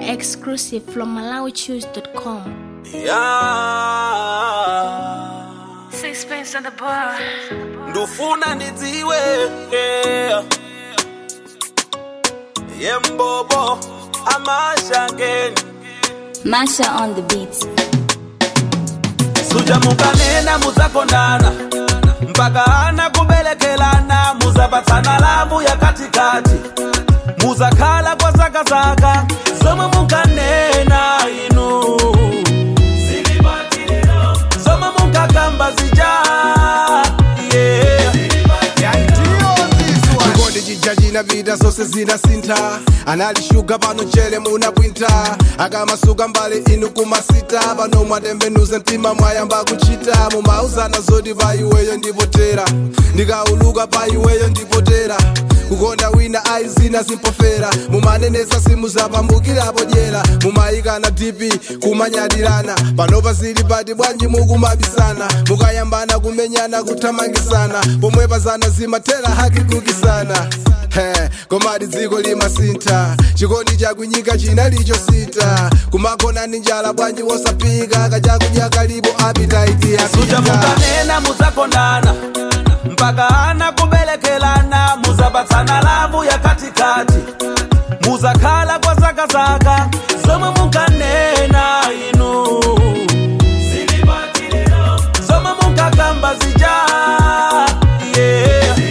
Exclusive from MalawiChoose.com. Yeah. Sixpence on the bar. ndufuna ndidziwe yeah. yembobo amashangeni Masha on the beats. suja mukanena muzakondana mpaka ana kubelekelana muzapatsana lavu ya katikati muzakhala kwa zakazaka zomwe mukanena inu zomwe munkakamba zija yeah. chikondi chija chinapita zonse zinasintha analishuga pano chere munapwinta akamasuka mbali inu kumasita pano mwatembenuza mtima mwayamba kuchita mumauzana zoti pa iweyo ndipotera ndikauluka pa iweyo ndipotera kukonda wina aizina zimpofera mumanenesa simu zapambukirapo dyera mumayikana dipi kumanyadirana panopa zili pati bwanji mukumabisana mukayambana kumenyana kuthamangisana pomwe pazana zimathera haki kukisana He, komati dziko limasintha chikondi chakunyika chinalicho sita kumakonani njala bwanji wosapika kachakudya kalipo apitaiti suja yapita mukanena muzakondana mpaka ana kubelekelana muzapatsana lavu ya katikati muzakhala kwa zakazaka zomwe mukanena inu zomwe munkakamba zija yeah.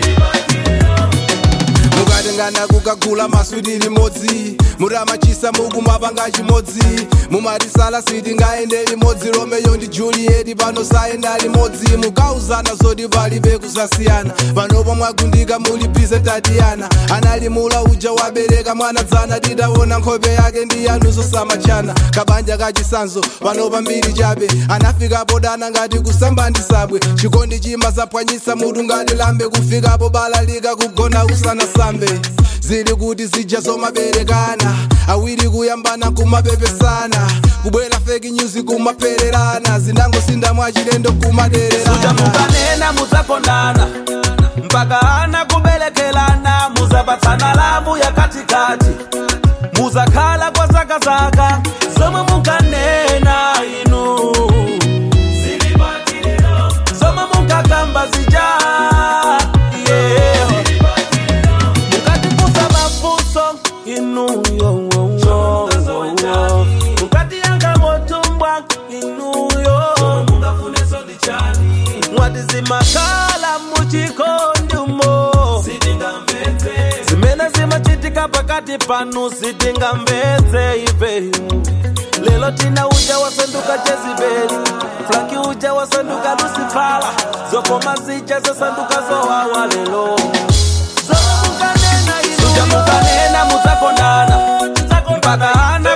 mukatengana kukagula maswiti limodzi muramachisa mukumapanga chimodzi mumatisala siti ngaende limodzi romeyo ndi juliet pano sayenda limodzi mukauzana zoti palibe kusasiyana panopo mwagundika muli bize tatiyana analimula uja wabereka mwana dzana titaona nkhope yake ndi yanuzo samachana kabanja kachisanzo panopa mbiri chabe anafikapo dana ngati kusamba ndi sabwe chikondi chima zaphwanyisa mutu ngati lambe kufikapo balalika kugona usanasambe zili kuti zija zomaberekana awiri kuyambana kumapepesana kubwera fake news kumapererana zinangosinda mwachilendo suja kumadererana mukanena muzakondana mpaka ana kubelekelana muzapatsana lavu ya katikati muzakhala kwa zakazaka zomwe mukanena inu zomwe munkakamba zija yeah. mukatifunsa mafunso inu yowowo mukatiyanga motumbwa inuyo mwati zimakhala muchikondumo zimene zimachitika pakati panu sitingamvetse ife lelo tina uja wasanduka jezibeli franki uja wasanduka lusifala zokoma zija zasanduka zowawa lelo suja mukanena muzakondana mpaka ana